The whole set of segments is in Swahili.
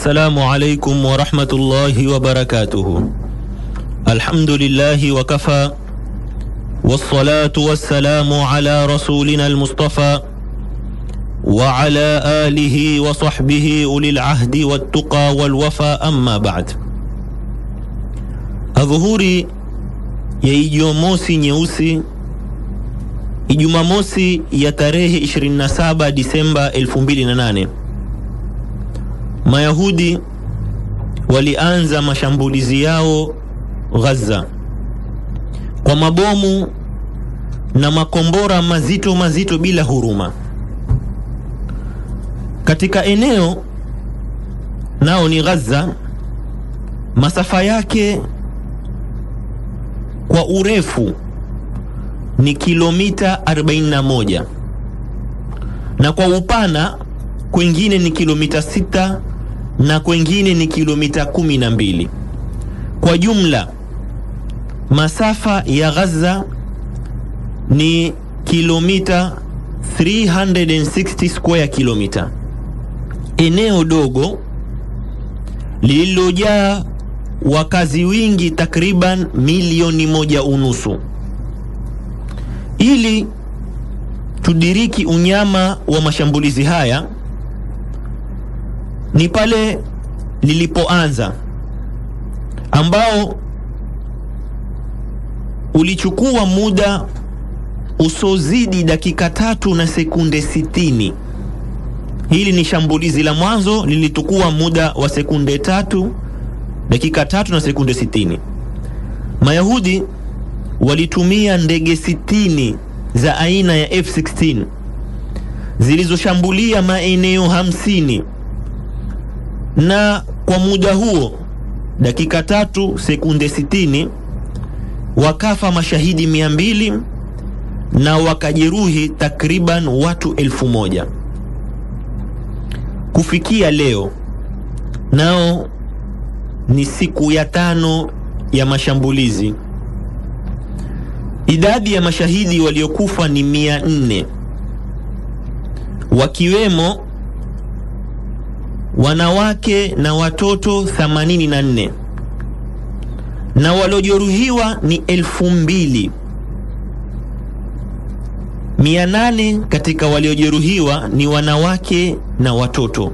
السلام عليكم ورحمة الله وبركاته الحمد لله وكفى والصلاة والسلام على رسولنا المصطفى وعلى آله وصحبه أولي العهد والتقى والوفى أما بعد adhuhuri ya Ijumamosi nyeusi, Ijumamosi ya tarehe 27 Disemba 2008, Mayahudi walianza mashambulizi yao Gaza kwa mabomu na makombora mazito mazito bila huruma katika eneo nao ni Gaza, masafa yake kwa urefu ni kilomita 41 na kwa upana kwengine ni kilomita 6 na kwengine ni kilomita 12. Kwa jumla masafa ya Gaza ni kilomita 360 square kilomita, eneo dogo lililojaa wakazi wingi takriban milioni moja unusu. Ili tudiriki unyama wa mashambulizi haya, ni pale lilipoanza ambao ulichukua muda usozidi dakika tatu na sekunde sitini. Hili ni shambulizi la mwanzo lilichukua muda wa sekunde tatu dakika tatu na sekunde sitini. Mayahudi walitumia ndege sitini za aina ya F16 zilizoshambulia maeneo hamsini na kwa muda huo dakika tatu sekunde sitini wakafa mashahidi mia mbili na wakajeruhi takriban watu elfu moja. Kufikia leo nao ni siku ya tano ya mashambulizi. Idadi ya mashahidi waliokufa ni mia nne wakiwemo wanawake na watoto 84 na waliojeruhiwa ni elfu mbili mia nane katika waliojeruhiwa ni wanawake na watoto.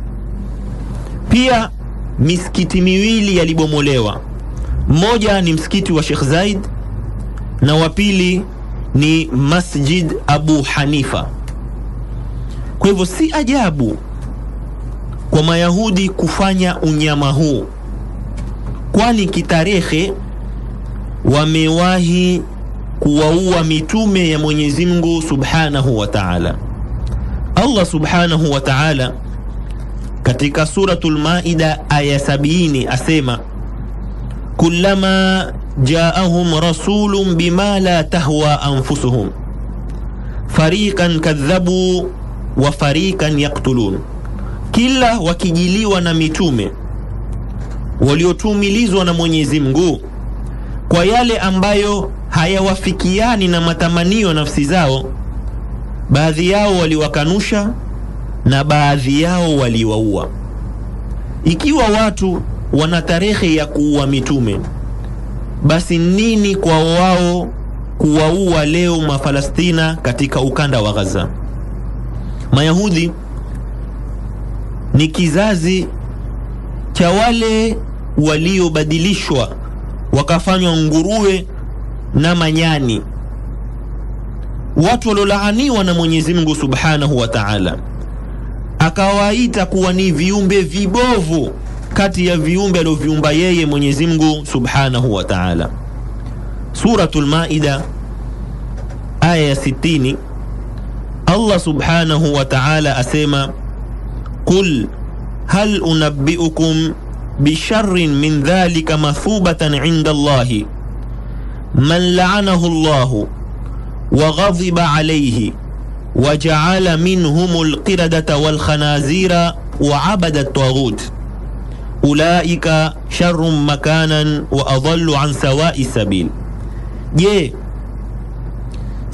Pia misikiti miwili yalibomolewa. Mmoja ni msikiti wa Sheikh Zaid na wa pili ni Masjid Abu Hanifa. Kwa hivyo si ajabu kwa Mayahudi kufanya unyama huu, kwani kitarehe wamewahi kuwaua mitume ya Mwenyezi Mungu Subhanahu wa Ta'ala. Allah Subhanahu wa Ta'ala katika suratul Maida aya sabini asema kullama jaahum rasulun bima la tahwa anfusuhum fariqan kadhabu wa fariqan yaktulun, kila wakijiliwa na mitume waliotumilizwa na Mwenyezi Mungu kwa yale ambayo hayawafikiani na matamanio nafsi zao, baadhi yao waliwakanusha na baadhi yao waliwaua. Ikiwa watu wana tarehe ya kuua mitume, basi nini kwa wao kuwaua leo Mafalastina katika ukanda wa Gaza? Mayahudi ni kizazi cha wale waliobadilishwa wakafanywa nguruwe na manyani, watu waliolaaniwa na Mwenyezi Mungu Subhanahu wa Ta'ala akawaita kuwa ni viumbe vibovu kati ya viumbe alioviumba yeye Mwenyezi Mungu Subhanahu wa Ta'ala. Suratul Maida aya ya 60, Allah Subhanahu wa Ta'ala asema qul hal unabbiukum bisharrin min dhalika mathubatan inda Allahi man la'anahu Allahu wa ghadiba alayhi wajaala minhum alqiradata walkhanazira wa abada taghut ulaika sharrun makanan wa adallu an sawai sabil. Je,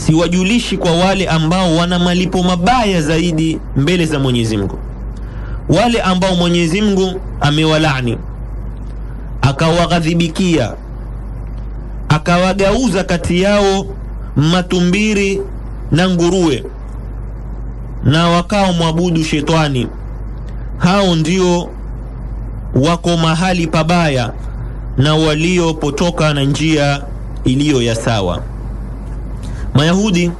siwajulishi kwa wale ambao wana malipo mabaya zaidi mbele za Mwenyezi Mungu, wale ambao Mwenyezi Mungu amewalani akawaghadhibikia akawagauza kati yao matumbiri na nguruwe na wakao mwabudu shetani, hao ndio wako mahali pabaya na waliopotoka na njia iliyo ya sawa. Mayahudi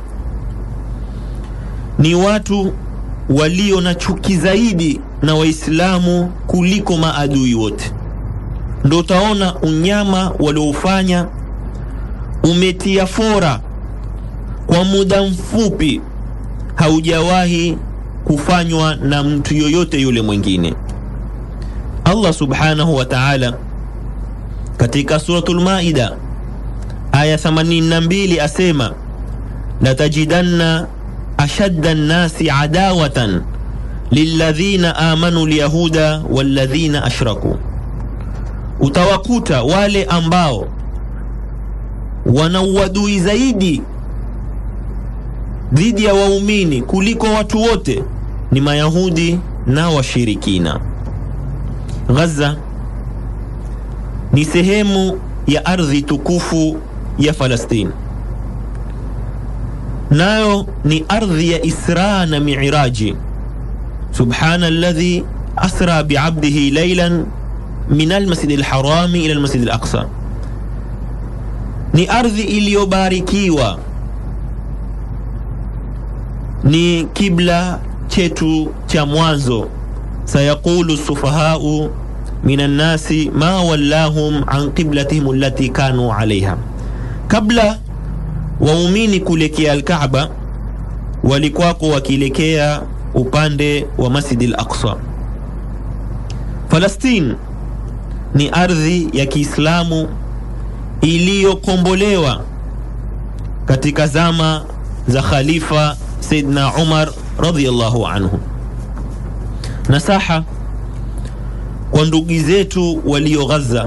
ni watu walio na chuki zaidi na Waislamu kuliko maadui wote. Ndo utaona unyama walioufanya umetia fora kwa muda mfupi, haujawahi kufanywa na mtu yoyote yule mwingine. Allah subhanahu wa ta'ala katika suratul Maida aya 82 asema latajidanna ashadda nnasi adawatan lilladhina amanu lyahuda walladhina ashraku, utawakuta wale ambao wana uadui zaidi dhidi ya waumini kuliko watu wote ni Mayahudi na washirikina. Gaza ni sehemu ya ardhi tukufu ya Falastini, nayo ni ardhi ya Isra na Miiraji. Subhana alladhi asra biabdihi laylan min almasjidi alharami ila almasjidi alaqsa, ni ardhi iliyobarikiwa, ni kibla chetu cha mwanzo. sayaqulu sufahau min annasi ma wallahum an qiblatihim allati kanu alaiha, kabla waumini kuelekea Alkaaba walikwako wakielekea upande wa Masjid al-Aqsa. Falastini ni ardhi ya Kiislamu iliyokombolewa katika zama za Khalifa Saidna Umar radhiyallahu anhu. Nasaha kwa ndugu zetu walio Gaza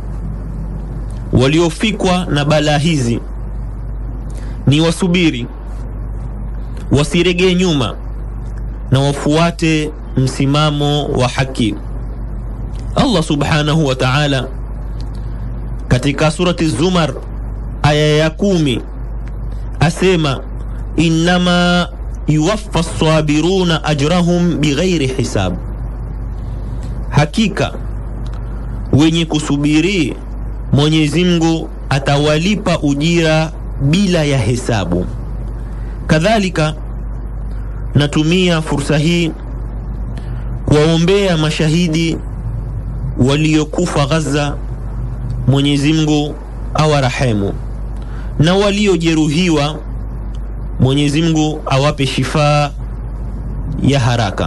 waliofikwa na balaa hizi ni wasubiri, wasiregee nyuma na wafuate msimamo wa haki. Allah subhanahu wa ta'ala katika surati Zumar aya ya kumi asema innama yuwaffa sabiruna ajrahum bighairi hisab, hakika wenye kusubiri Mwenyezi Mungu atawalipa ujira bila ya hesabu. Kadhalika natumia fursa hii kuwaombea mashahidi waliokufa Gaza, Mwenyezi Mungu awarehemu, na waliojeruhiwa Mwenyezi Mungu awape shifaa ya haraka.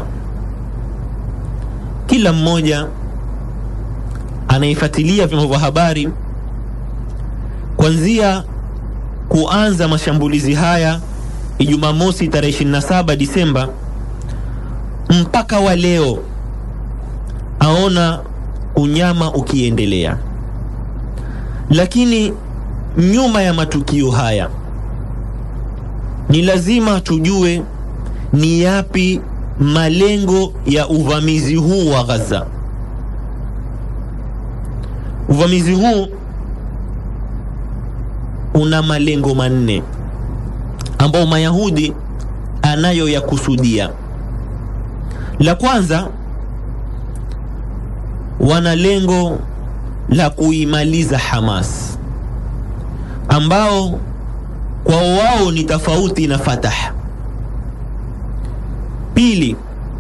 Kila mmoja anayefuatilia vyombo vya habari kuanzia kuanza mashambulizi haya Ijumaa mosi tarehe 27 Disemba mpaka wa leo aona unyama ukiendelea, lakini nyuma ya matukio haya ni lazima tujue ni yapi malengo ya uvamizi huu wa Gaza. Uvamizi huu una malengo manne ambao Mayahudi anayo ya kusudia. La kwanza, wana lengo la kuimaliza Hamas ambao kwao wao ni tofauti na Fatah. Pili,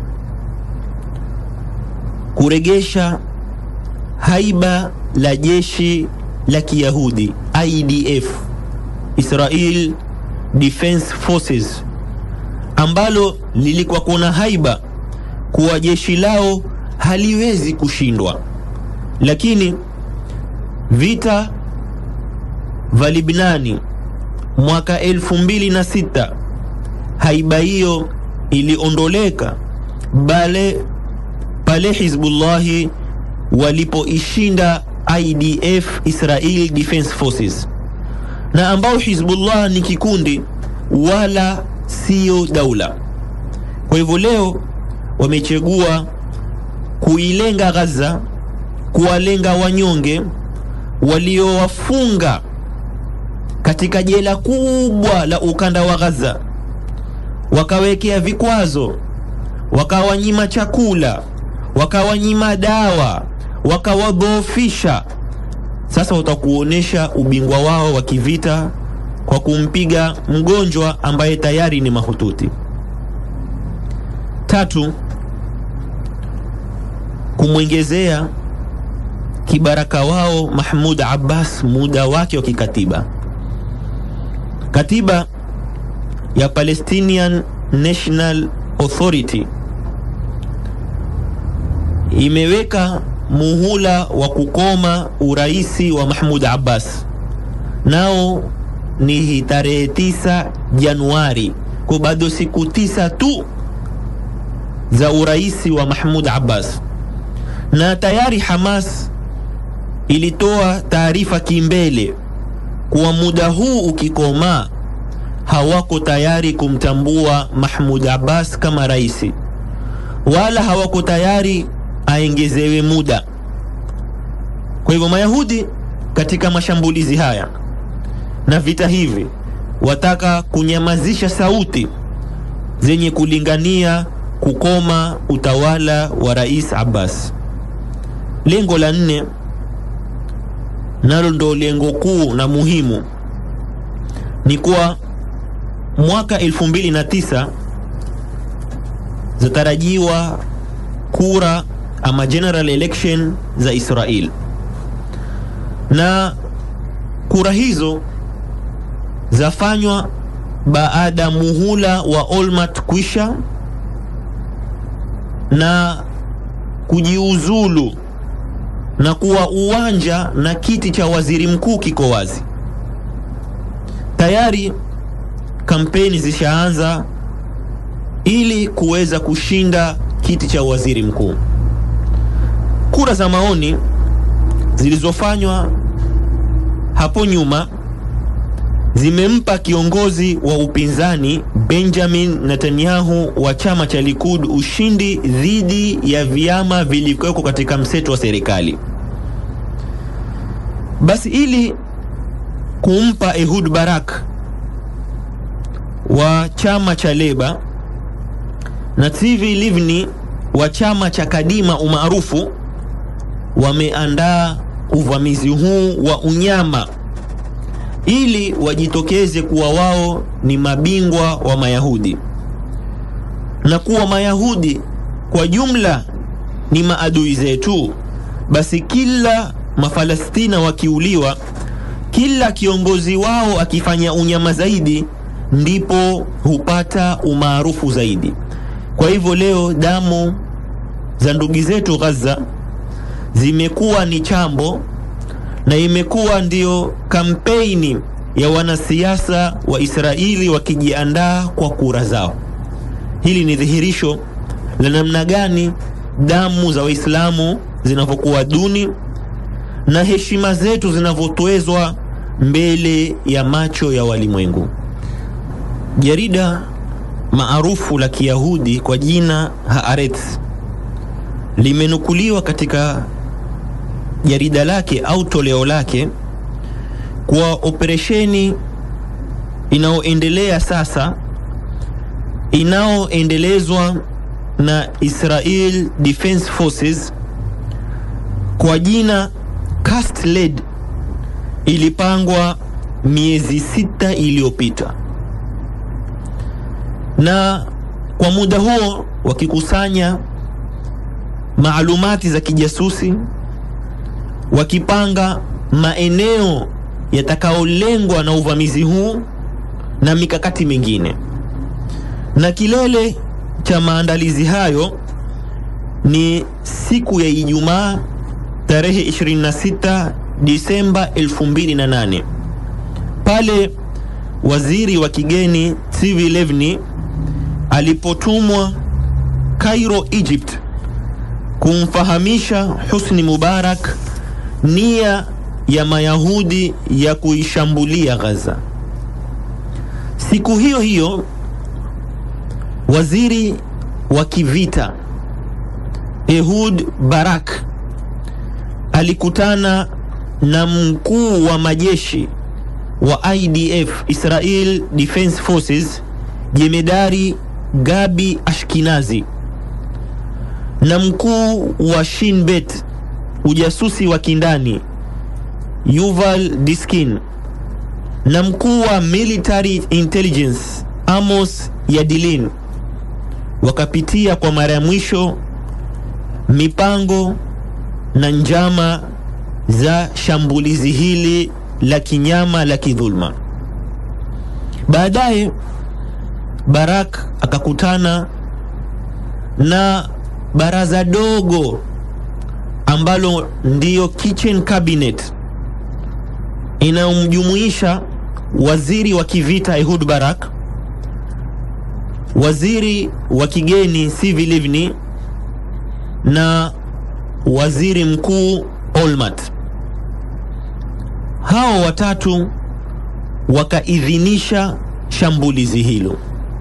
kuregesha haiba la jeshi la Kiyahudi IDF, Israel Defense Forces, ambalo lilikuwa kuna haiba kuwa jeshi lao haliwezi kushindwa, lakini vita vya Libnani mwaka elfu mbili na sita haiba hiyo iliondoleka bale pale Hizbullahi walipoishinda IDF Israel Defense Forces, na ambao Hizbullah ni kikundi wala sio daula. Kwa hivyo leo wamechagua kuilenga Gaza, kuwalenga wanyonge waliowafunga katika jela kubwa la ukanda wa Gaza, wakawekea vikwazo, wakawanyima chakula, wakawanyima dawa, wakawadhoofisha. Sasa watakuonyesha ubingwa wao wa kivita kwa kumpiga mgonjwa ambaye tayari ni mahututi. Tatu, kumwongezea kibaraka wao Mahmud Abbas muda wake wa kikatiba. Katiba ya Palestinian National Authority imeweka muhula wa kukoma uraisi wa Mahmud Abbas, nao ni tarehe tisa Januari, kwa bado siku tisa tu za uraisi wa Mahmud Abbas, na tayari Hamas ilitoa taarifa kimbele kuwa muda huu ukikoma, hawako tayari kumtambua Mahmud Abbas kama rais, wala hawako tayari aengezewe muda. Kwa hivyo Mayahudi katika mashambulizi haya na vita hivi wataka kunyamazisha sauti zenye kulingania kukoma utawala wa Rais Abbas. Lengo la nne nalo ndo lengo kuu na muhimu ni kuwa mwaka 2009 zatarajiwa kura ama general election za Israel, na kura hizo zafanywa baada muhula wa Olmert kwisha na kujiuzulu na kuwa uwanja na kiti cha waziri mkuu kiko wazi tayari. Kampeni zishaanza ili kuweza kushinda kiti cha waziri mkuu. Kura za maoni zilizofanywa hapo nyuma zimempa kiongozi wa upinzani Benjamin Netanyahu wa chama cha Likud ushindi dhidi ya vyama vilivyokuwa katika mseto wa serikali. Basi ili kumpa Ehud Barak wa chama cha Leba na Tzivi Livni wa chama cha Kadima umaarufu wameandaa uvamizi huu wa unyama ili wajitokeze kuwa wao ni mabingwa wa Mayahudi na kuwa Mayahudi kwa jumla ni maadui zetu. Basi kila Mafalestina wakiuliwa, kila kiongozi wao akifanya unyama zaidi, ndipo hupata umaarufu zaidi. Kwa hivyo leo damu za ndugu zetu Gaza zimekuwa ni chambo na imekuwa ndiyo kampeni ya wanasiasa wa Israeli wakijiandaa kwa kura zao. Hili ni dhihirisho la namna gani damu za Waislamu zinavyokuwa duni na heshima zetu zinavyotwezwa mbele ya macho ya walimwengu. Jarida maarufu la Kiyahudi kwa jina Haaretz limenukuliwa katika jarida lake au toleo lake kwa operesheni inayoendelea sasa inayoendelezwa na Israel Defense Forces kwa jina Cast Lead ilipangwa miezi sita iliyopita, na kwa muda huo wakikusanya maalumati za kijasusi wakipanga maeneo yatakayolengwa na uvamizi huu na mikakati mingine. Na kilele cha maandalizi hayo ni siku ya Ijumaa tarehe 26 Disemba 2008 pale waziri wa kigeni Tzivi Livni alipotumwa Cairo, Egypt kumfahamisha Husni Mubarak nia ya Mayahudi ya kuishambulia Gaza. Siku hiyo hiyo waziri wa kivita Ehud Barak alikutana na mkuu wa majeshi wa IDF Israel Defense Forces jemedari Gabi Ashkinazi na mkuu wa Shin Bet ujasusi wa kindani Yuval Diskin na mkuu wa military intelligence Amos Yadilin wakapitia kwa mara ya mwisho mipango na njama za shambulizi hili la kinyama la kidhulma. Baadaye Barak akakutana na baraza dogo ambalo ndiyo kitchen cabinet inayomjumuisha waziri wa kivita Ehud Barak, waziri wa kigeni Sivi Livni na waziri mkuu Olmert. Hao watatu wakaidhinisha shambulizi hilo.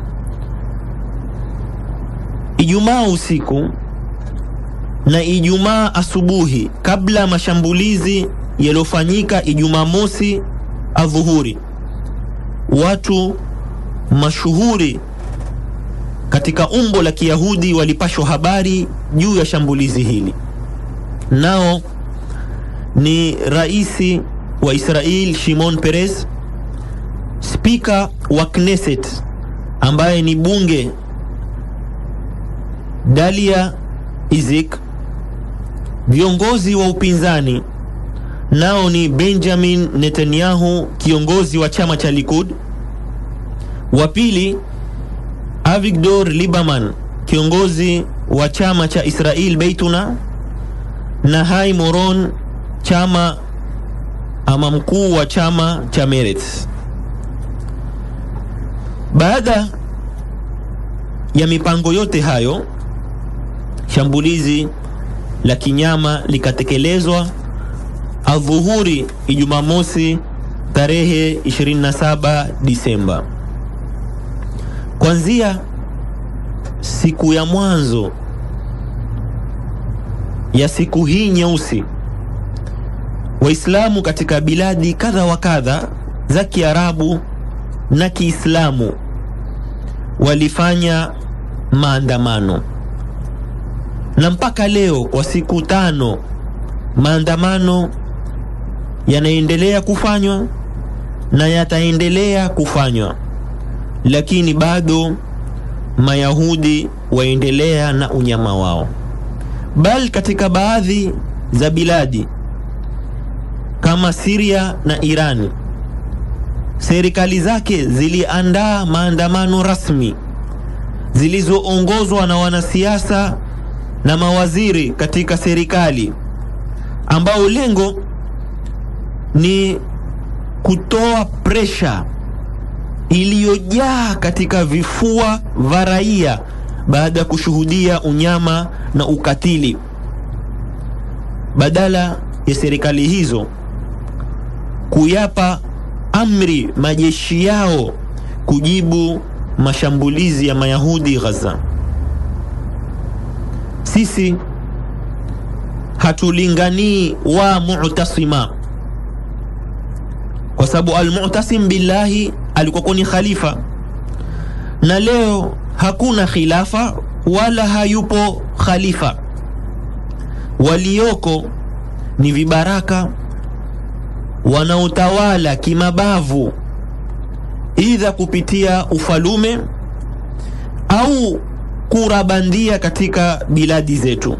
Ijumaa usiku na Ijumaa asubuhi, kabla ya mashambulizi yaliyofanyika Ijumaa mosi adhuhuri, watu mashuhuri katika umbo la Kiyahudi walipashwa habari juu ya shambulizi hili, nao ni raisi wa Israel Shimon Peres, spika wa Knesset ambaye ni bunge Dalia Izik, viongozi wa upinzani nao ni Benjamin Netanyahu, kiongozi wa chama cha Likud, wa pili Avigdor Lieberman, kiongozi wa chama cha Israel Beituna, na Hai Moron, chama ama mkuu wa chama cha Meretz. Baada ya mipango yote hayo, shambulizi la kinyama likatekelezwa adhuhuri Ijumaa mosi tarehe 27 Disemba. Kuanzia siku ya mwanzo ya siku hii nyeusi, Waislamu katika biladi kadha wa kadha za Kiarabu na Kiislamu walifanya maandamano, na mpaka leo kwa siku tano maandamano yanaendelea kufanywa na yataendelea kufanywa, lakini bado Mayahudi waendelea na unyama wao, bali katika baadhi za biladi kama Syria na Irani, serikali zake ziliandaa maandamano rasmi zilizoongozwa na wanasiasa na mawaziri katika serikali ambao lengo ni kutoa presha iliyojaa katika vifua vya raia baada ya kushuhudia unyama na ukatili, badala ya serikali hizo kuyapa amri majeshi yao kujibu mashambulizi ya Mayahudi Gaza. Sisi hatulinganii wa mu'tasima kwa sababu almu'tasim billahi alikuwa ni khalifa, na leo hakuna khilafa wala hayupo khalifa. Walioko ni vibaraka wanaotawala kimabavu, idha kupitia ufalume au kura bandia katika biladi zetu.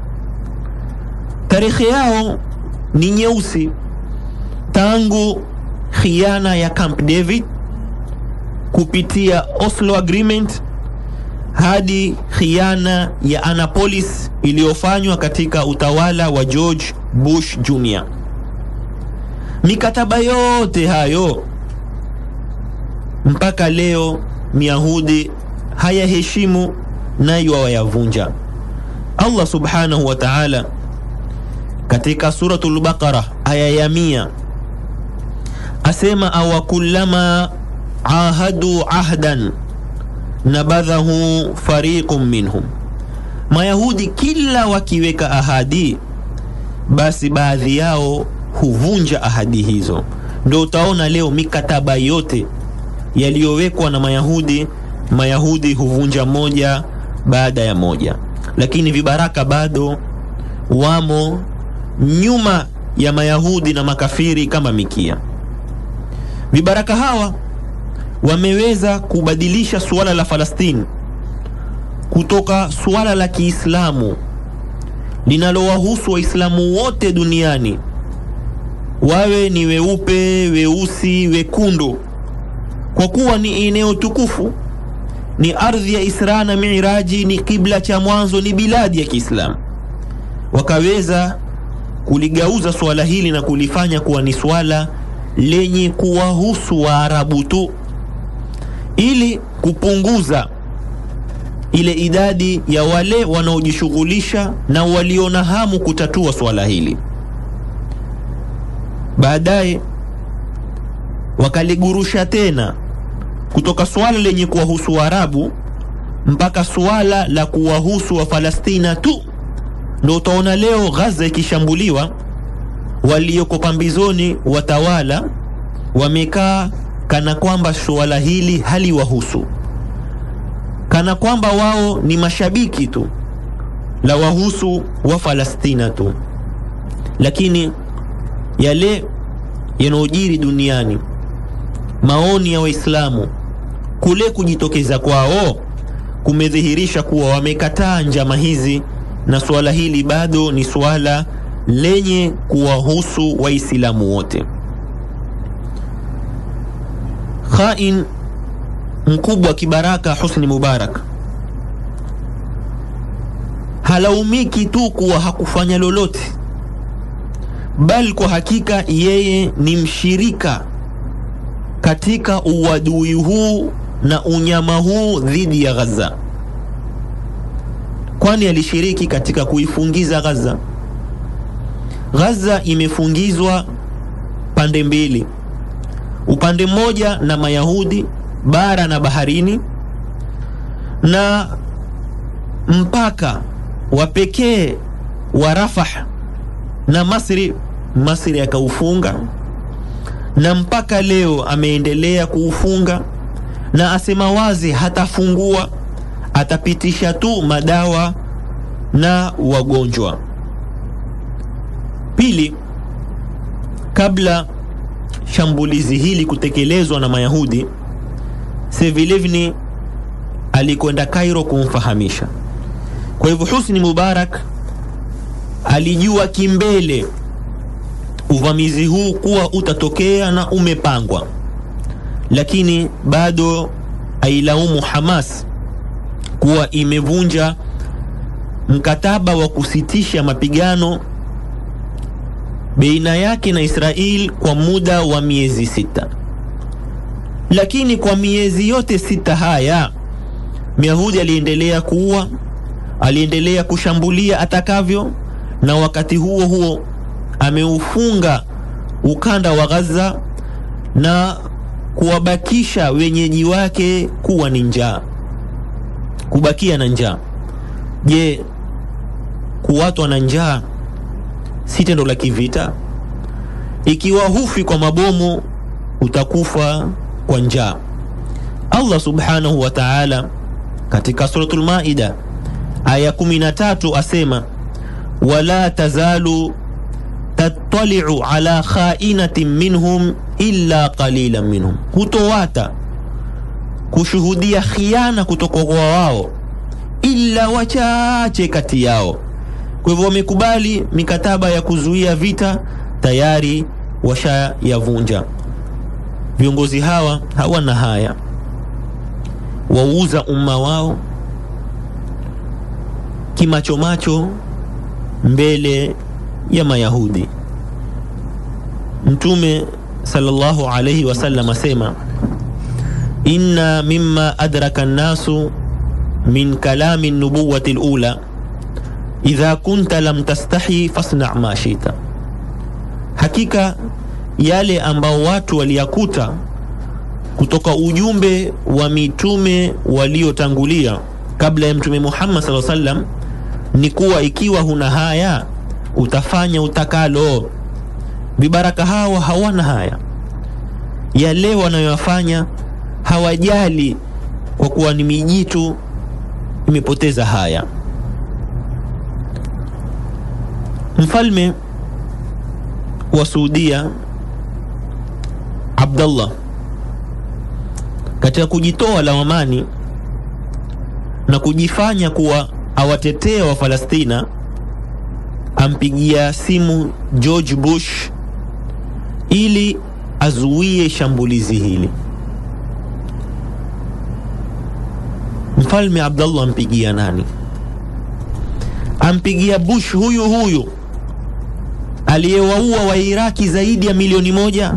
Tarehe yao ni nyeusi tangu khiana ya Camp David kupitia Oslo Agreement hadi khiana ya Annapolis iliyofanywa katika utawala wa George Bush Jr. Mikataba yote hayo mpaka leo Myahudi hayaheshimu nayo wayavunja. Allah subhanahu wa ta'ala katika suratul Baqara aya ya mia asema awakullama ahadu ahdan nabadhahu fariqun minhum Mayahudi kila wakiweka ahadi, basi baadhi yao huvunja ahadi hizo. Ndio utaona leo mikataba yote yaliyowekwa na Mayahudi, Mayahudi huvunja moja baada ya moja, lakini vibaraka bado wamo nyuma ya Mayahudi na makafiri kama mikia. Vibaraka hawa wameweza kubadilisha suala la Falastini kutoka suala la Kiislamu linalowahusu Waislamu wote duniani, wawe ni weupe, weusi, wekundu, kwa kuwa ni eneo tukufu, ni ardhi ya Isra na Miraji, ni kibla cha mwanzo, ni biladi ya Kiislamu. Wakaweza kuligauza suala hili na kulifanya kuwa ni suala lenye kuwahusu Waarabu tu ili kupunguza ile idadi ya wale wanaojishughulisha na waliona hamu kutatua swala hili. Baadaye wakaligurusha tena kutoka swala lenye kuwahusu Waarabu mpaka swala la kuwahusu Wafalestina tu. Ndio utaona leo Gaza ikishambuliwa, walioko pambizoni watawala wamekaa kana kwamba suala hili haliwahusu kana kwamba wao ni mashabiki tu la wahusu wa Falastina tu, lakini yale yanayojiri duniani, maoni ya Waislamu, kule kujitokeza kwao kumedhihirisha kuwa wamekataa njama hizi, na suala hili bado ni suala lenye kuwahusu Waislamu wote. Khain mkubwa kibaraka Husni Mubarak halaumiki tu kuwa hakufanya lolote, bali kwa hakika yeye ni mshirika katika uadui huu na unyama huu dhidi ya Gaza, kwani alishiriki katika kuifungiza Gaza. Gaza imefungizwa pande mbili, upande mmoja na Mayahudi bara na baharini, na mpaka wa pekee wa Rafah na Masri, Masri akaufunga, na mpaka leo ameendelea kuufunga, na asema wazi hatafungua, atapitisha tu madawa na wagonjwa. Pili, kabla shambulizi hili kutekelezwa na Mayahudi Sevilevni alikwenda Cairo kumfahamisha. Kwa hivyo Husni Mubarak alijua kimbele uvamizi huu kuwa utatokea na umepangwa, lakini bado ailaumu Hamas kuwa imevunja mkataba wa kusitisha mapigano baina yake na Israel kwa muda wa miezi sita lakini kwa miezi yote sita haya Myahudi aliendelea kuua, aliendelea kushambulia atakavyo, na wakati huo huo ameufunga ukanda wa Gaza na kuwabakisha wenyeji wake kuwa ni njaa, kubakia na njaa. Je, kuwatwa na njaa si tendo la kivita? Ikiwa hufi kwa mabomu, utakufa kwa njaa. Allah subhanahu wa ta'ala katika suratul Maida aya 13 asema, wala tazalu tattali'u ala kha'inatin minhum illa qalilan minhum, hutowata kushuhudia khiana kutoka kwa wao illa wachache kati yao. Kwa hivyo wamekubali mikataba ya kuzuia vita, tayari washayavunja. Viongozi hawa hawana haya, wauza umma wao kimachomacho mbele ya Mayahudi. Mtume sallallahu alayhi wasallam asema, inna mimma adraka nnasu min kalami nubuwati lula idha kunta lam tastahi fasna ma shita, hakika yale ambao watu waliyakuta kutoka ujumbe wa mitume waliotangulia kabla ya Mtume Muhammad sallallahu alaihi wasallam ni kuwa ikiwa huna haya utafanya utakalo. Vibaraka hawa hawana haya, yale wanayoyafanya hawajali, kwa kuwa ni mijitu imepoteza haya. Mfalme wa Saudia Abdullah katika kujitoa lawamani na kujifanya kuwa awatetea wa Palestina, ampigia simu George Bush ili azuie shambulizi hili. Mfalme Abdullah ampigia nani? Ampigia Bush huyu huyu aliyewaua Wairaki zaidi ya milioni moja.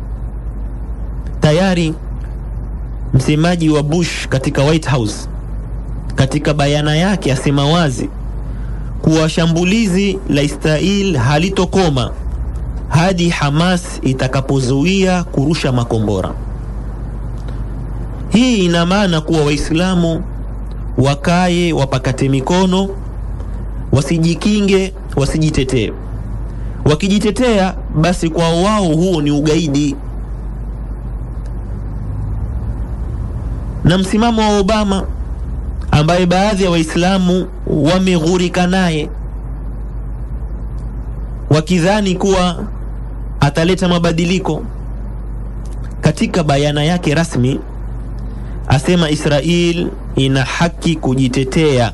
Tayari msemaji wa Bush katika White House katika bayana yake asema wazi kuwa shambulizi la Israel halitokoma hadi Hamas itakapozuia kurusha makombora. Hii ina maana kuwa Waislamu wakaye wapakate mikono, wasijikinge, wasijitetee. Wakijitetea basi kwa wao huo ni ugaidi. Na msimamo wa Obama ambaye baadhi ya Waislamu wameghurika naye wakidhani kuwa ataleta mabadiliko, katika bayana yake rasmi asema Israel ina haki kujitetea.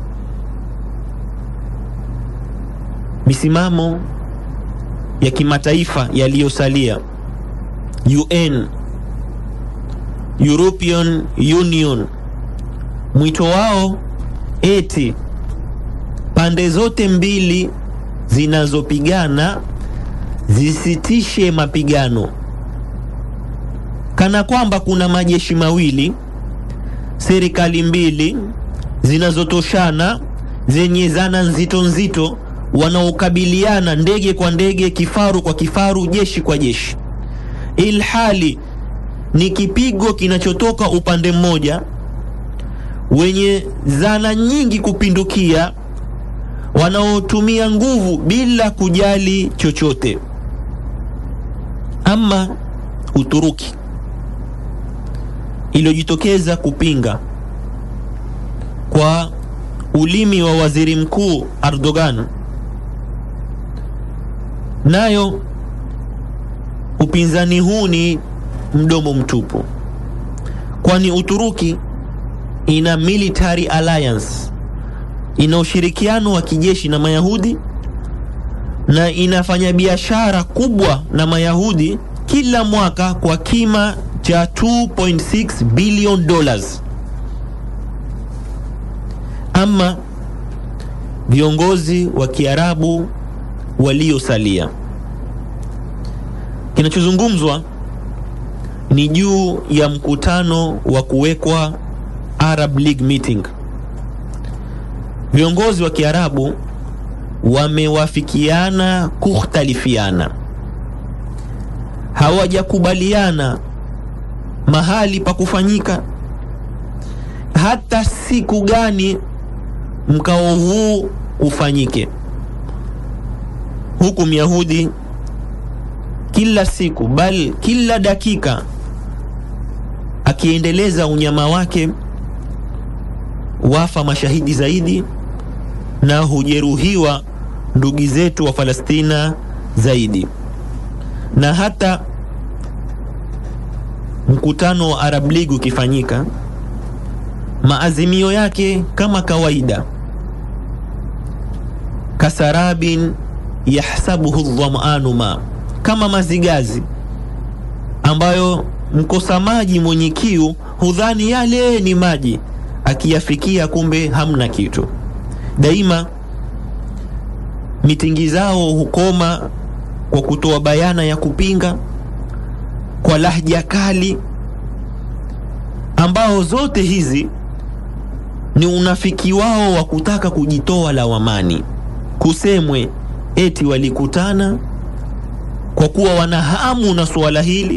Misimamo ya kimataifa yaliyosalia, UN, European Union, mwito wao eti pande zote mbili zinazopigana zisitishe mapigano, kana kwamba kuna majeshi mawili, serikali mbili zinazotoshana zenye zana nzito nzito, wanaokabiliana ndege kwa ndege, kifaru kwa kifaru, jeshi kwa jeshi, ilhali ni kipigo kinachotoka upande mmoja wenye zana nyingi kupindukia, wanaotumia nguvu bila kujali chochote. Ama Uturuki iliyojitokeza kupinga kwa ulimi wa waziri mkuu Erdogan, nayo upinzani huu ni mdomo mtupu, kwani Uturuki ina military alliance, ina ushirikiano wa kijeshi na Mayahudi na inafanya biashara kubwa na Mayahudi kila mwaka kwa kima cha 2.6 billion dollars. Ama viongozi wa Kiarabu waliosalia, kinachozungumzwa ni juu ya mkutano wa kuwekwa Arab League meeting. Viongozi wa Kiarabu wamewafikiana kukhtalifiana, hawajakubaliana mahali pa kufanyika, hata siku gani mkao huu ufanyike, huku Myahudi kila siku bali kila dakika akiendeleza unyama wake, wafa mashahidi zaidi na hujeruhiwa ndugu zetu wa Palestina zaidi, na hata mkutano wa Arab League ukifanyika, maazimio yake kama kawaida, kasarabin yahsabuhu dhamanu ma, kama mazigazi ambayo mkosa maji mwenye kiu hudhani yale ni maji, akiyafikia kumbe hamna kitu. Daima mitingi zao hukoma kwa kutoa bayana ya kupinga kwa lahja kali, ambao zote hizi ni unafiki wao wa kutaka kujitoa lawamani. Kusemwe eti walikutana kwa kuwa wana hamu na suala hili,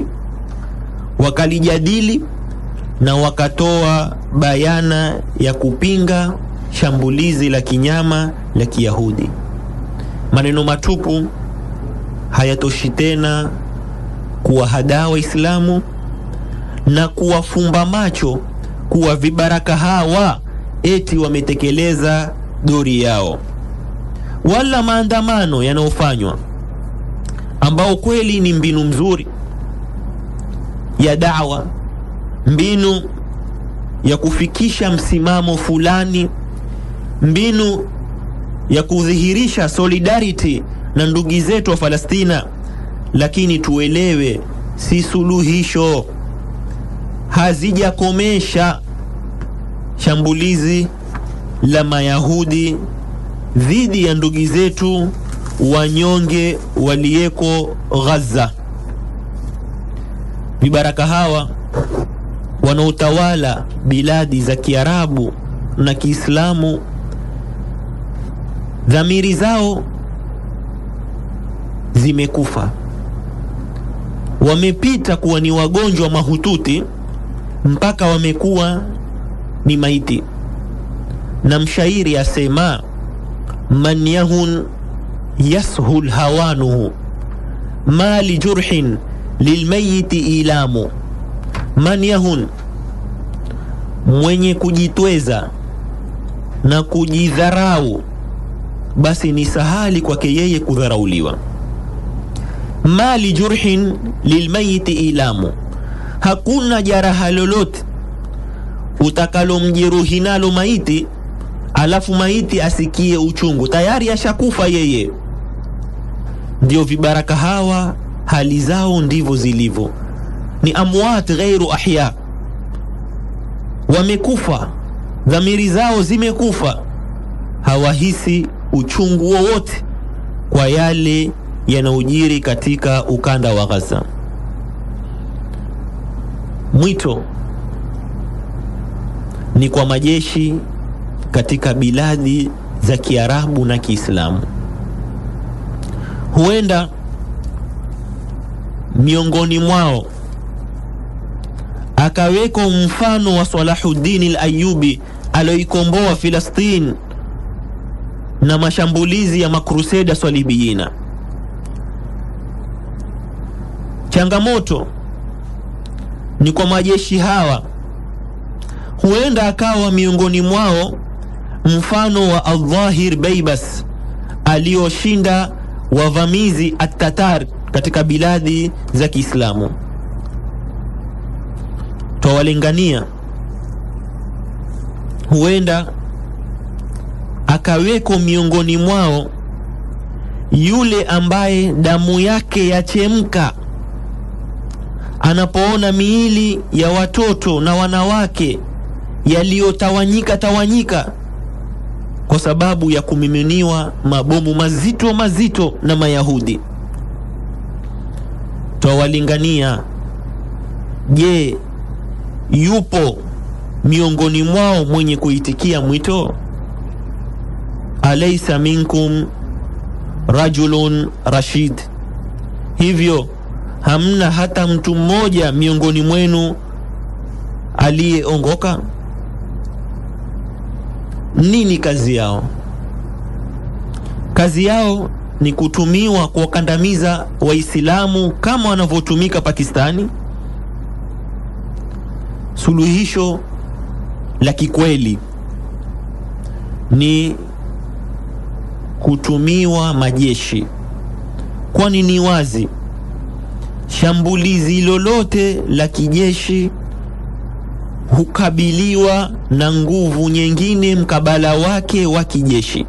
wakalijadili na wakatoa bayana ya kupinga shambulizi la kinyama la Kiyahudi. Maneno matupu hayatoshi tena kuwahadaa Waislamu na kuwafumba macho kuwa vibaraka hawa eti wametekeleza dori yao, wala maandamano yanayofanywa ambao kweli ni mbinu mzuri ya dawa, mbinu ya kufikisha msimamo fulani, mbinu ya kudhihirisha solidarity na ndugu zetu wa Palestina, lakini tuelewe, si suluhisho, hazijakomesha shambulizi la Mayahudi dhidi ya ndugu zetu wanyonge waliyeko Gaza. Vibaraka hawa wanaotawala biladi za Kiarabu na Kiislamu, dhamiri zao zimekufa, wamepita kuwa ni wagonjwa mahututi mpaka wamekuwa ni maiti. Na mshairi asema, man yahun yashul hawanuhu ma lijurhin lilmayiti ilamu. Man yahun, mwenye kujitweza na kujidharau, basi ni sahali kwake yeye kudharauliwa. Ma lijurhin lilmayiti ilamu, hakuna jaraha lolote utakalomjeruhi nalo maiti alafu maiti asikie uchungu, tayari ashakufa yeye. Ndio vibaraka hawa hali zao ndivyo zilivyo, ni amwat ghairu ahya, wamekufa, dhamiri zao zimekufa, hawahisi uchungu wowote kwa yale yanayojiri katika ukanda wa Gaza. Mwito ni kwa majeshi katika biladi za Kiarabu na Kiislamu. Huenda miongoni mwao akaweko mfano wa Salahuddin al-Ayyubi alioikomboa Filastin na mashambulizi ya makruseda swalibiyina. Changamoto ni kwa majeshi hawa huenda akawa miongoni mwao mfano wa Aldhahir Beibas aliyoshinda wavamizi Atatar katika biladi za Kiislamu. Twawalingania, huenda akaweko miongoni mwao yule ambaye damu yake yachemka anapoona miili ya watoto na wanawake yaliyotawanyika tawanyika kwa sababu ya kumiminiwa mabomu mazito mazito na Mayahudi. Twawalingania, je, yupo miongoni mwao mwenye kuitikia mwito? Alaysa minkum rajulun rashid, hivyo hamna hata mtu mmoja miongoni mwenu aliyeongoka? Nini kazi yao? Kazi yao ni kutumiwa kuwakandamiza Waislamu kama wanavyotumika Pakistani. Suluhisho la kikweli ni kutumiwa majeshi, kwani ni wazi shambulizi lolote la kijeshi hukabiliwa na nguvu nyingine mkabala wake wa kijeshi.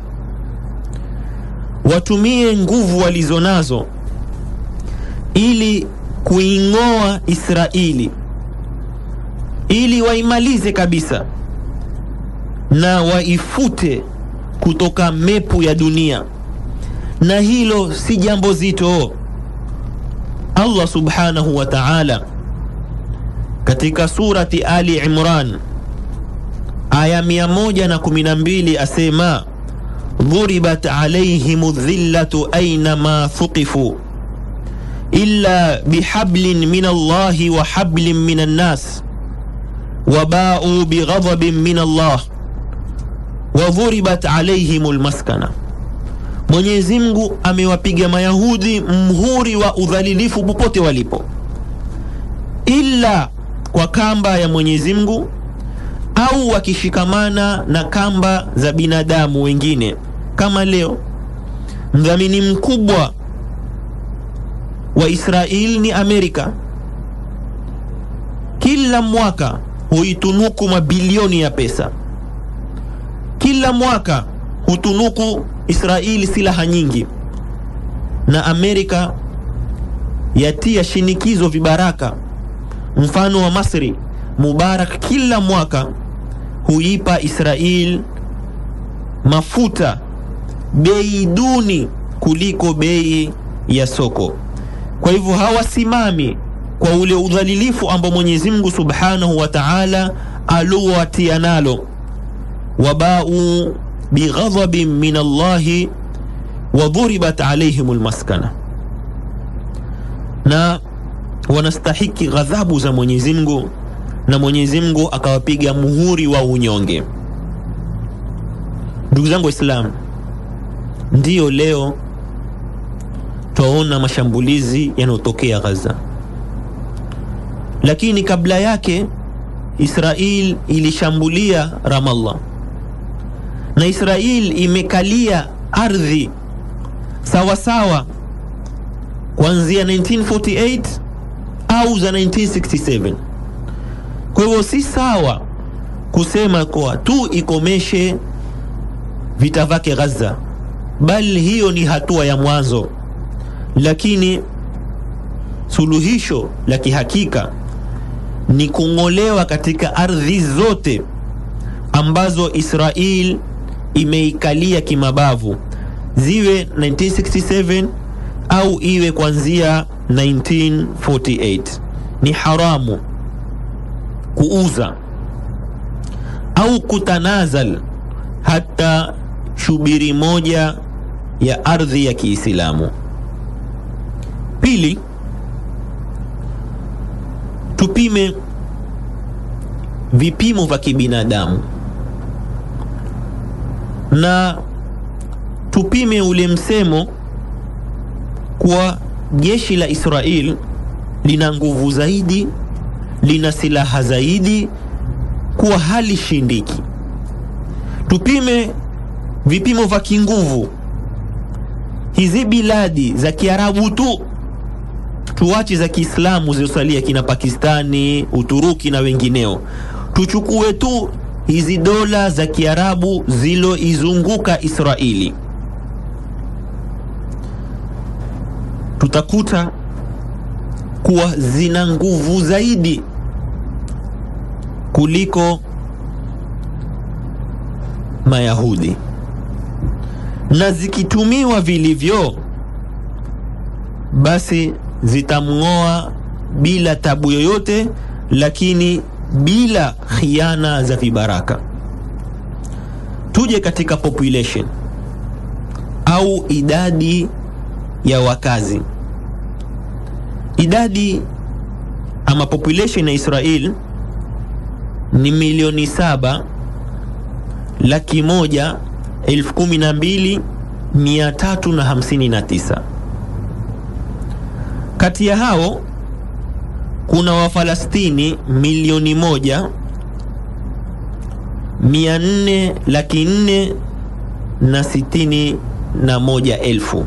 Watumie nguvu walizonazo ili kuing'oa Israeli, ili waimalize kabisa na waifute kutoka mepu ya dunia, na hilo si jambo zito. Allah subhanahu wa ta'ala katika surati Ali Imran aya 112 asema dhuribat alayhim dhillatu aynama thuqifu illa bihablin min Allahi wa hablin min annas wabau bighadhabin min Allah wadhuribat alaihim lmaskana, Mwenyezi Mungu amewapiga Mayahudi mhuri wa udhalilifu popote walipo, illa kwa kamba ya Mwenyezi Mungu au wakishikamana na kamba za binadamu wengine. Kama leo mdhamini mkubwa wa Israeli ni Amerika, kila mwaka huitunuku mabilioni ya pesa, kila mwaka hutunuku Israeli silaha nyingi, na Amerika yatia shinikizo vibaraka, mfano wa Masri Mubarak kila mwaka huipa Israel mafuta bei duni kuliko bei ya soko. Kwa hivyo hawasimami kwa ule udhalilifu ambao Mwenyezi Mungu Subhanahu wa Ta'ala aliowatia nalo, wabau bighadhabin min Allahi wa dhuribat alaihim almaskana, na wanastahiki ghadhabu za Mwenyezi Mungu na Mwenyezi Mungu akawapiga muhuri wa unyonge. Ndugu zangu Waislamu, ndiyo leo twaona mashambulizi yanayotokea Gaza, lakini kabla yake Israel ilishambulia Ramallah na Israel imekalia ardhi sawasawa kuanzia 1948 au za 1967. Kwa hivyo si sawa kusema kwa tu ikomeshe vita vyake Gaza, bali hiyo ni hatua ya mwanzo, lakini suluhisho la kihakika ni kung'olewa katika ardhi zote ambazo Israel imeikalia kimabavu, ziwe 1967 au iwe kuanzia 1948. Ni haramu kuuza au kutanazal hata shubiri moja ya ardhi ya Kiislamu. Pili, tupime vipimo vya kibinadamu na tupime ule msemo kwa jeshi la Israel lina nguvu zaidi, lina silaha zaidi, kuwa hali shindiki. Tupime vipimo vya kinguvu hizi biladi za Kiarabu tu, tuache za Kiislamu zilizosalia kina Pakistani, Uturuki na wengineo, tuchukue tu hizi dola za Kiarabu ziloizunguka Israeli, tutakuta kuwa zina nguvu zaidi kuliko Mayahudi, na zikitumiwa vilivyo, basi zitamng'oa bila tabu yoyote, lakini bila khiana za vibaraka. Tuje katika population au idadi ya wakazi. Idadi ama population ya Israel ni milioni saba laki moja elfu kumi na mbili mia tatu na hamsini na tisa. Kati ya hao kuna Wafalastini milioni moja mia nne laki nne na sitini na moja elfu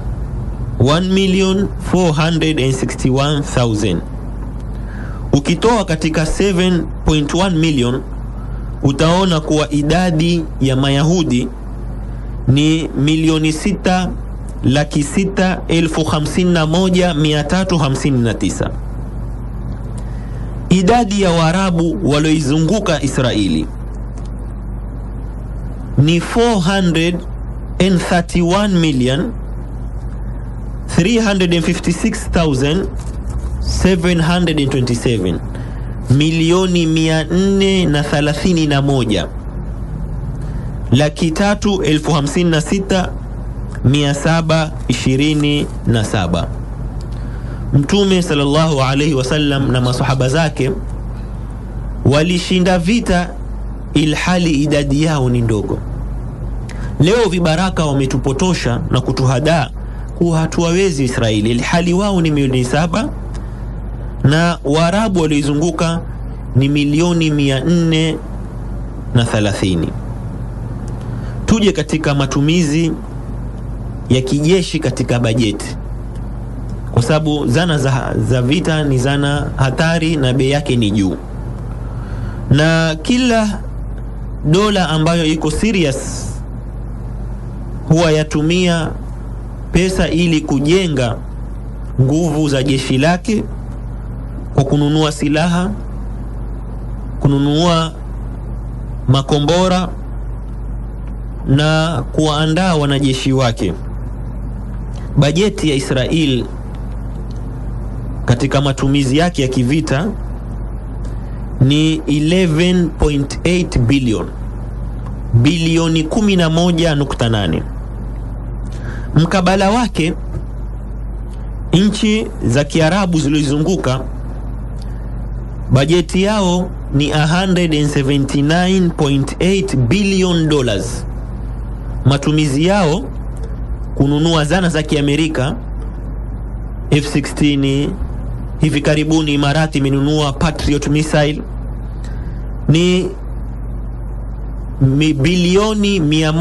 1,461,000. Ukitoa katika 7.1 million utaona kuwa idadi ya Mayahudi ni milioni sita laki sita elfu hamsini na moja mia tatu hamsini na tisa. Idadi ya Waarabu walioizunguka Israeli ni 431 million 356,727 milioni mia nne na thalathini na moja laki tatu elfu hamsini na sita mia saba ishirini na saba. Mtume sallallahu alaihi wasallam na masahaba zake walishinda vita ilhali idadi yao ni ndogo. leo vibaraka wametupotosha na kutuhadaa kuwa hatuwawezi Israeli, hali wao ni milioni saba na Waarabu walioizunguka ni milioni mia nne na thalathini. Tuje katika matumizi ya kijeshi katika bajeti, kwa sababu zana za, za vita ni zana hatari na bei yake ni juu, na kila dola ambayo iko serious huwa yatumia pesa ili kujenga nguvu za jeshi lake kwa kununua silaha, kununua makombora na kuwaandaa wanajeshi wake. Bajeti ya Israel katika matumizi yake ya kivita ni 11.8 bilioni bilioni 11.8. Mkabala wake nchi za Kiarabu zilizozunguka bajeti yao ni 179.8 billion dollars. Matumizi yao kununua zana za Kiamerika F16, hivi karibuni Imarati imenunua Patriot missile ni bilioni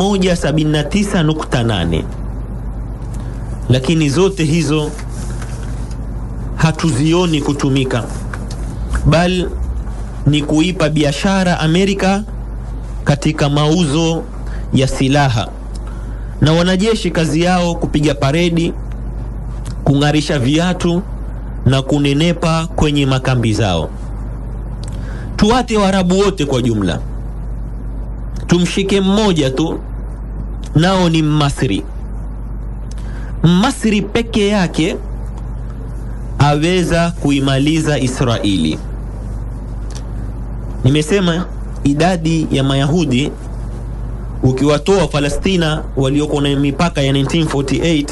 179.8, lakini zote hizo hatuzioni kutumika, bali ni kuipa biashara Amerika katika mauzo ya silaha, na wanajeshi kazi yao kupiga paredi, kung'arisha viatu na kunenepa kwenye makambi zao. Tuwate Waarabu wote kwa jumla, tumshike mmoja tu, nao ni Mmasri. Mmasri peke yake aweza kuimaliza Israeli. Nimesema idadi ya Mayahudi ukiwatoa Palestina walioko na mipaka ya 1948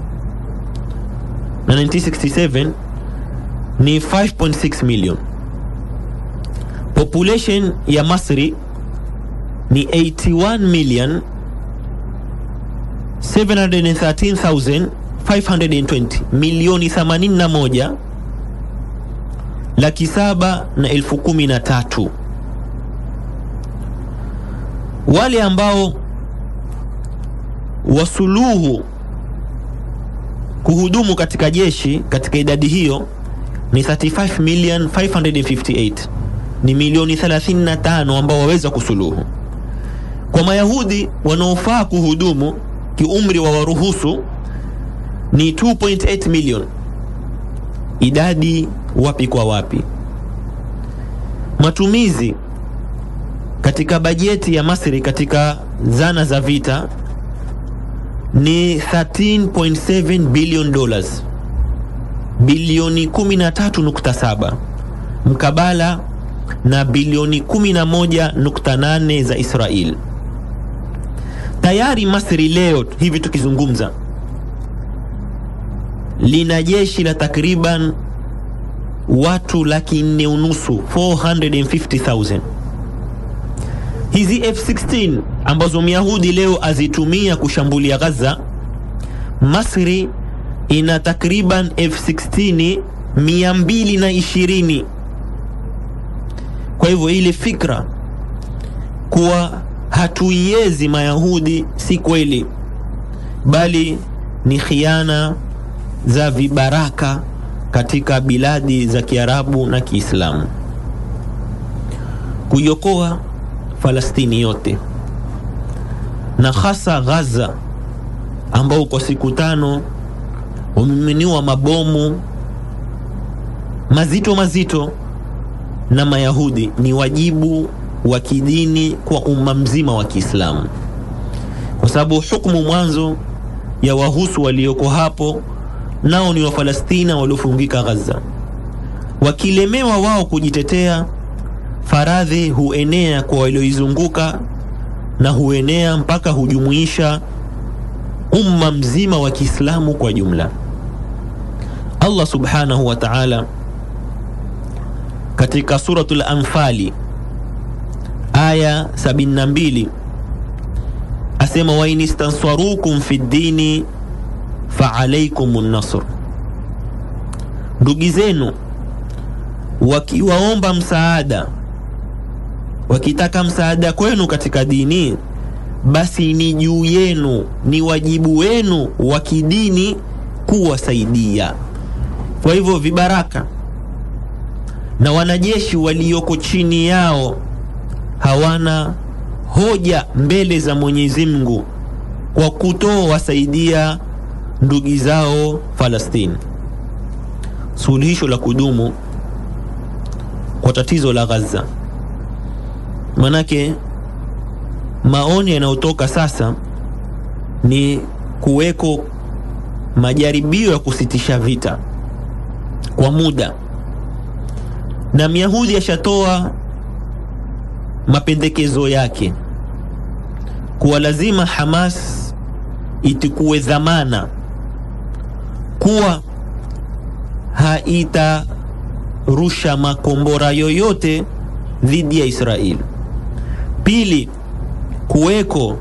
na 1967 ni 5.6 million. Population ya Masri ni 81 million 713,520 milioni 81 laki saba na elfu kumi na tatu. Wale ambao wasuluhu kuhudumu katika jeshi katika idadi hiyo ni 35 million 558, ni milioni 35 ambao waweza kusuluhu. Kwa Mayahudi wanaofaa kuhudumu kiumri wa waruhusu ni 2.8 million. Idadi wapi kwa wapi? Matumizi katika bajeti ya Masri katika zana za vita ni 13.7 billion dollars, bilioni 13.7 mkabala na bilioni 11.8 za Israel. Tayari Masri leo hivi tukizungumza lina jeshi la takriban watu laki nne unusu 450,000. Hizi F16 ambazo Myahudi leo azitumia kushambulia Gaza, Masri ina takriban F16 220. Kwa hivyo ile fikra kuwa hatuiezi Mayahudi si kweli, bali ni khiana za vibaraka katika biladi za Kiarabu na Kiislamu. Kuiokoa Falastini yote na hasa Gaza ambao kwa siku tano wamemiminiwa mabomu mazito mazito na Mayahudi ni wajibu wa kidini kwa umma mzima wa Kiislamu, kwa sababu hukumu mwanzo ya wahusu walioko hapo nao ni Wafalestina waliofungika Gaza. Wakilemewa wao kujitetea, faradhi huenea kwa walioizunguka na huenea mpaka hujumuisha umma mzima wa Kiislamu kwa jumla. Allah subhanahu wa ta'ala katika suratul Anfali aya 72 asema wain istanswarukum fi ddini faalaikum nasr, ndugu zenu wakiwaomba msaada, wakitaka msaada kwenu katika dini, basi ni juu yenu, ni wajibu wenu wa kidini kuwasaidia. Kwa hivyo vibaraka na wanajeshi walioko chini yao hawana hoja mbele za Mwenyezi Mungu kwa kutowasaidia ndugu zao Falastini. Suluhisho la kudumu kwa tatizo la Gaza, manake maoni yanayotoka sasa ni kuweko majaribio ya kusitisha vita kwa muda, na Myahudi ashatoa mapendekezo yake kuwa lazima Hamas itukue dhamana kuwa haitarusha makombora yoyote dhidi ya Israeli. Pili, kuweko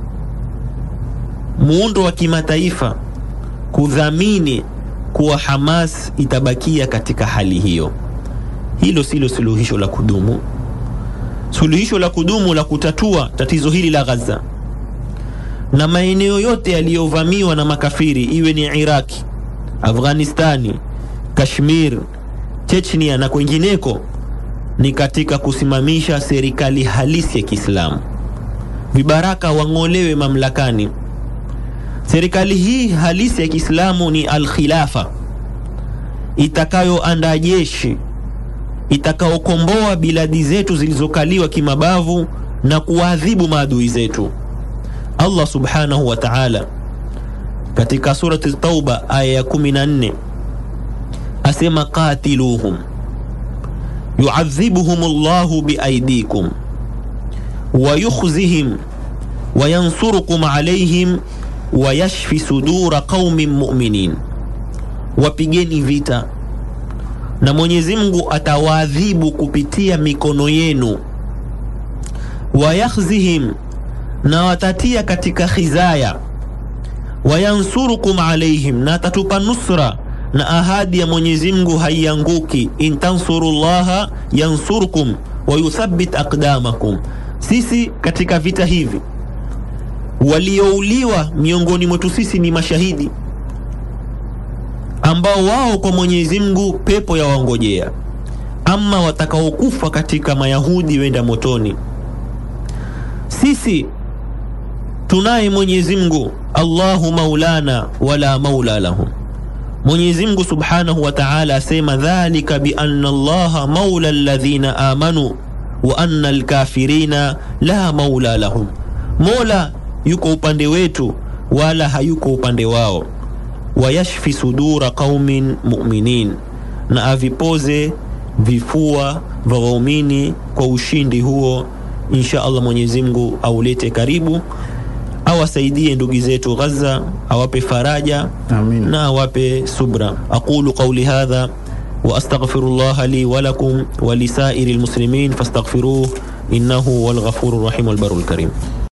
muundo wa kimataifa kudhamini kuwa Hamas itabakia katika hali hiyo. Hilo silo suluhisho la kudumu. Suluhisho la kudumu la kutatua tatizo hili la Gaza na maeneo yote yaliyovamiwa na makafiri, iwe ni Iraki, Afghanistani, Kashmir, Chechnia na kwengineko, ni katika kusimamisha serikali halisi ya Kiislamu. Vibaraka wang'olewe mamlakani. Serikali hii halisi ya Kiislamu ni al-khilafa itakayoandaa jeshi itakaokomboa biladi zetu zilizokaliwa kimabavu na kuwaadhibu maadui zetu. Allah subhanahu wa ta'ala katika surati Tauba aya ya 14 asema qatiluhum yuadhibuhum Allahu biaidikum wa yukhzihim wa yansurukum alayhim wa yashfi sudura qaumin mu'minin, wapigeni vita na Mwenyezi Mungu atawaadhibu kupitia mikono yenu. Wayakhzihim, na watatia katika khizaya. Wayansurukum alaihim, na atatupa nusra, na ahadi ya Mwenyezi Mungu haianguki. In tansurullaha yansurkum wa yuthabbit aqdamakum. Sisi katika vita hivi waliouliwa miongoni mwetu sisi ni mashahidi ambao wao kwa Mwenyezi Mungu pepo ya waongojea. Ama watakaokufa katika Mayahudi wenda motoni. Sisi tunaye Mwenyezi Mungu, Allahu maulana wala maula lahum. Mwenyezi Mungu subhanahu wa ta'ala asema dhalika bi anna Allaha maula alladhina amanu wa anna alkafirina la maula lahum, Mola yuko upande wetu wala hayuko upande wao wayashfi sudura qaumin mu'minin, na avipoze vifua vya waumini kwa ushindi huo. Insha Allah, Mwenyezi Mungu aulete karibu, awasaidie ndugu zetu Gaza, awape faraja Amin. na awape subra. aqulu qawli hadha wa astaghfirullaha li wa lakum wa lisairi lmuslimin fastaghfiruh innahu huwal ghafurur rahim wal barul karim.